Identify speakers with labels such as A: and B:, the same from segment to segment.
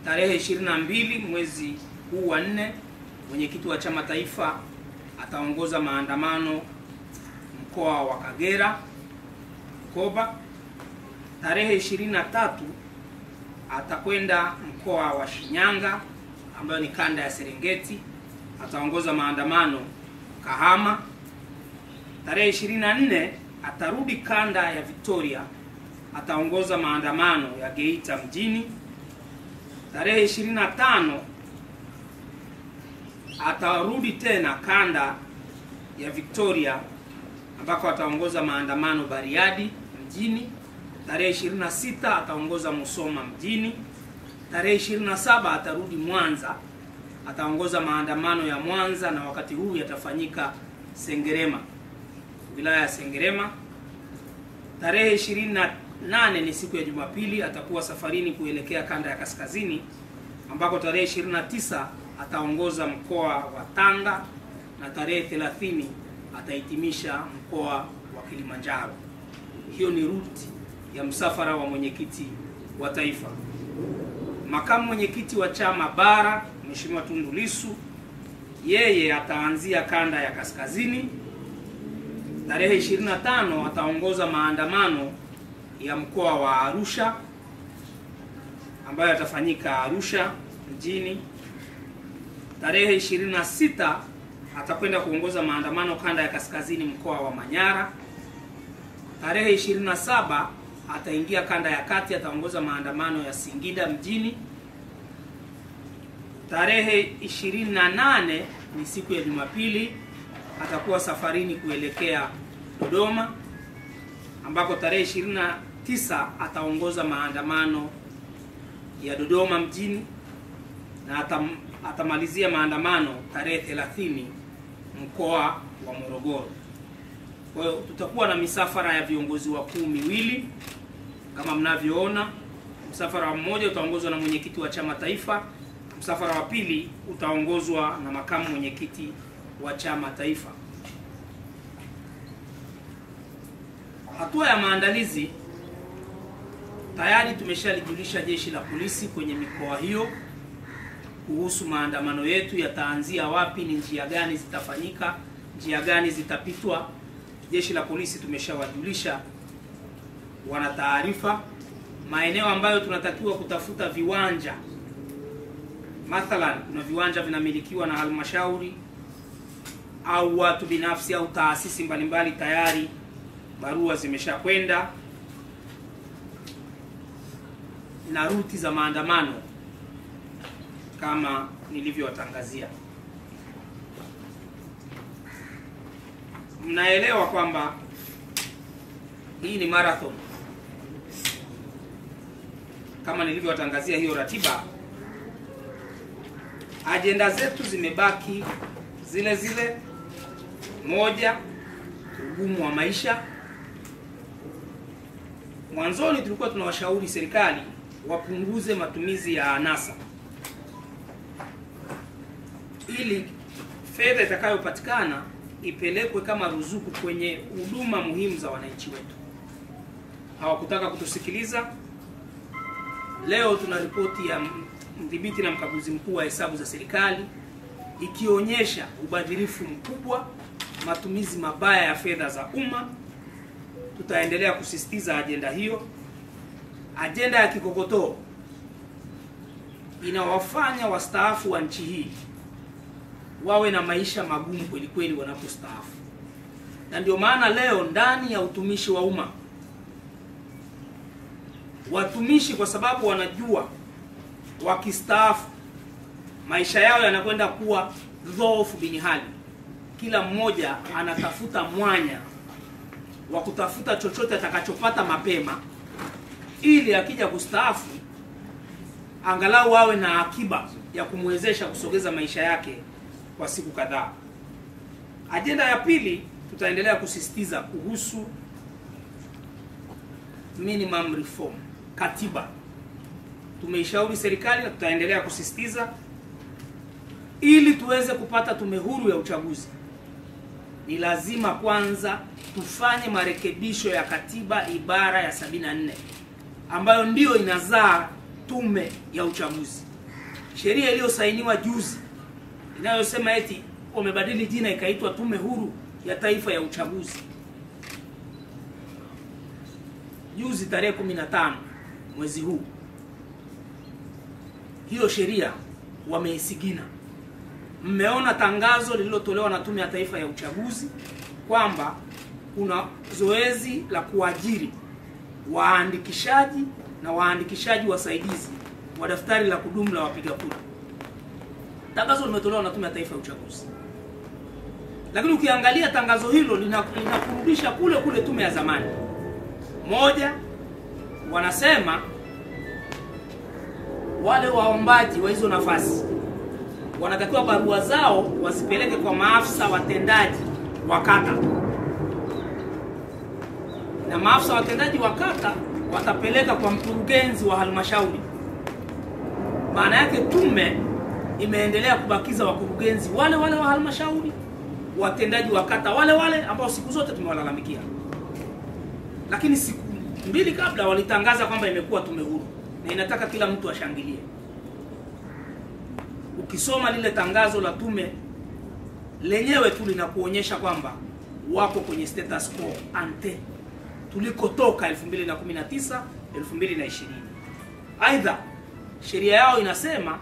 A: tarehe 22 mwezi huu wa nne, mwenyekiti wa chama taifa ataongoza maandamano mkoa wa Kagera Koba. Tarehe 23 atakwenda mkoa wa Shinyanga ambayo ni kanda ya Serengeti, ataongoza maandamano Kahama. Tarehe 24 atarudi kanda ya Victoria, ataongoza maandamano ya Geita mjini. Tarehe 25 atarudi tena kanda ya Victoria ambako ataongoza maandamano Bariadi mjini. Tarehe 26 ataongoza Musoma mjini. Tarehe 27 atarudi Mwanza, ataongoza maandamano ya Mwanza, na wakati huu yatafanyika Sengerema, wilaya ya Sengerema. Tarehe 28 ni siku ya Jumapili, atakuwa safarini kuelekea kanda ya kaskazini, ambako tarehe 29 ataongoza mkoa wa Tanga na tarehe 30 atahitimisha mkoa wa Kilimanjaro. Hiyo ni ruti ya msafara wa mwenyekiti wa taifa. Makamu mwenyekiti wa chama bara Mheshimiwa Tundu Lissu, yeye ataanzia kanda ya kaskazini. Tarehe 25 ataongoza maandamano ya mkoa wa Arusha ambayo yatafanyika Arusha mjini. Tarehe 26 atakwenda kuongoza maandamano kanda ya kaskazini mkoa wa Manyara. Tarehe 27 ataingia kanda ya kati, ataongoza maandamano ya Singida mjini. Tarehe 28 ni siku ya Jumapili, atakuwa safarini kuelekea Dodoma, ambako tarehe 29 ataongoza maandamano ya Dodoma mjini na atam, atamalizia maandamano tarehe 30 mkoa wa Morogoro. Kwa hiyo tutakuwa na misafara ya viongozi wakuu miwili kama mnavyoona. Msafara mmoja utaongozwa na mwenyekiti wa chama taifa, msafara wa pili utaongozwa na makamu mwenyekiti wa chama taifa. Hatua ya maandalizi tayari tumeshalijulisha jeshi la polisi kwenye mikoa hiyo kuhusu maandamano yetu yataanzia wapi, ni njia gani zitafanyika, njia gani zitapitwa. Jeshi la polisi tumeshawajulisha, wana taarifa maeneo ambayo tunatakiwa kutafuta viwanja. Mathalan, kuna viwanja vinamilikiwa na halmashauri au watu binafsi au taasisi mbalimbali, tayari barua zimeshakwenda na ruti za maandamano kama nilivyowatangazia. Mnaelewa kwamba hii ni marathon. Kama nilivyowatangazia hiyo ratiba, ajenda zetu zimebaki zile zile. Moja, ugumu wa maisha. Mwanzoni tulikuwa tunawashauri serikali wapunguze matumizi ya anasa ili fedha itakayopatikana ipelekwe kama ruzuku kwenye huduma muhimu za wananchi wetu. Hawakutaka kutusikiliza. Leo tuna ripoti ya mdhibiti na mkaguzi mkuu wa hesabu za serikali ikionyesha ubadhirifu mkubwa, matumizi mabaya ya fedha za umma. Tutaendelea kusisitiza ajenda hiyo. Ajenda ya kikokotoo inawafanya wastaafu wa nchi hii wawe na maisha magumu kweli kweli wanapostaafu, na ndio maana leo ndani ya utumishi wa umma watumishi, kwa sababu wanajua wakistaafu maisha yao yanakwenda kuwa dhoofu bini hali, kila mmoja anatafuta mwanya wa kutafuta chochote atakachopata mapema, ili akija kustaafu angalau awe na akiba ya kumwezesha kusogeza maisha yake kwa siku kadhaa. Ajenda ya pili tutaendelea kusisitiza kuhusu minimum reform, katiba. Tumeishauri serikali na tutaendelea kusisitiza ili tuweze kupata tume huru ya uchaguzi. Ni lazima kwanza tufanye marekebisho ya katiba ibara ya 74 ambayo ndiyo inazaa tume ya uchaguzi. sheria iliyosainiwa juzi inayosema eti wamebadili jina ikaitwa Tume Huru ya Taifa ya Uchaguzi juzi tarehe 15 mwezi huu, hiyo sheria wameisigina. Mmeona tangazo lililotolewa na Tume ya Taifa ya Uchaguzi kwamba kuna zoezi la kuajiri waandikishaji na waandikishaji wasaidizi wa daftari la kudumu la wapiga kura. Tangazo limetolewa na Tume ya Taifa ya Uchaguzi, lakini ukiangalia tangazo hilo linakurudisha lina kule kule tume ya zamani. Moja, wanasema wale waombaji wa hizo nafasi wanatakiwa barua zao wasipeleke kwa maafisa watendaji wa kata, na maafisa watendaji wa kata watapeleka kwa mkurugenzi wa halmashauri. Maana yake tume imeendelea kubakiza wakurugenzi wale wale wa halmashauri, watendaji wa kata wale wale ambao siku zote tumewalalamikia, lakini siku mbili kabla walitangaza kwamba imekuwa tume huru na inataka kila mtu ashangilie. Ukisoma lile tangazo la tume lenyewe tu linakuonyesha kwamba wako kwenye status quo ante tulikotoka 2019 2020. Aidha, sheria yao inasema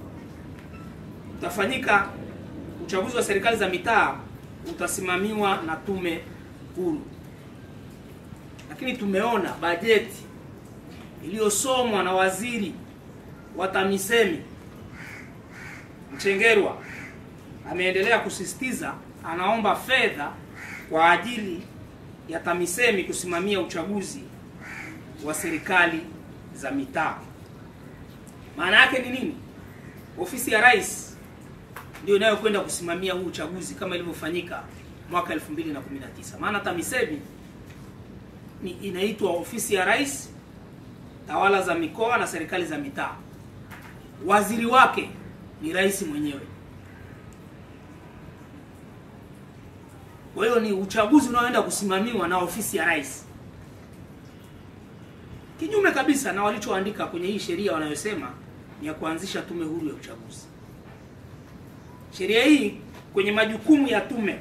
A: utafanyika uchaguzi wa serikali za mitaa utasimamiwa na tume huru, lakini tumeona bajeti iliyosomwa na waziri wa TAMISEMI Mchengerwa ameendelea kusisitiza, anaomba fedha kwa ajili ya TAMISEMI kusimamia uchaguzi wa serikali za mitaa. Maana yake ni nini? Ofisi ya Rais ndio inayokwenda kusimamia huu uchaguzi kama ilivyofanyika mwaka 2019. Maana TAMISEMI ni inaitwa ofisi ya Rais, tawala za mikoa na serikali za mitaa. Waziri wake ni rais mwenyewe. Kwa hiyo ni uchaguzi unaoenda kusimamiwa na ofisi ya rais, kinyume kabisa na walichoandika kwenye hii sheria wanayosema ni ya kuanzisha tume huru ya uchaguzi. Sheria hii kwenye majukumu ya tume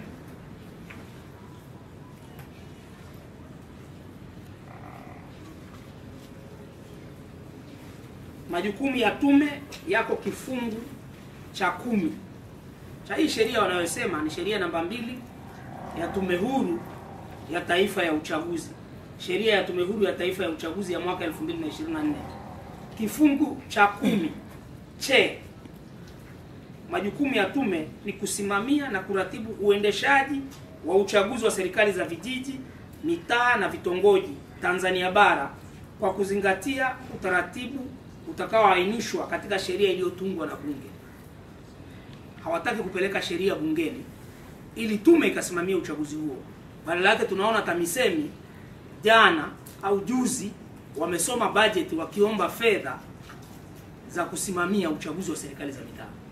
A: majukumu ya tume yako kifungu cha kumi cha hii sheria wanayosema ni sheria namba mbili ya tume huru ya taifa ya uchaguzi, sheria ya tume huru ya taifa ya uchaguzi ya mwaka 2024 kifungu cha kumi che majukumu ya tume ni kusimamia na kuratibu uendeshaji wa uchaguzi wa serikali za vijiji, mitaa na vitongoji Tanzania bara kwa kuzingatia utaratibu utakaoainishwa katika sheria iliyotungwa na Bunge. Hawataki kupeleka sheria bungeni ili tume ikasimamia uchaguzi huo. Badala yake tunaona TAMISEMI jana au juzi wamesoma bajeti wakiomba fedha za kusimamia uchaguzi wa serikali za mitaa.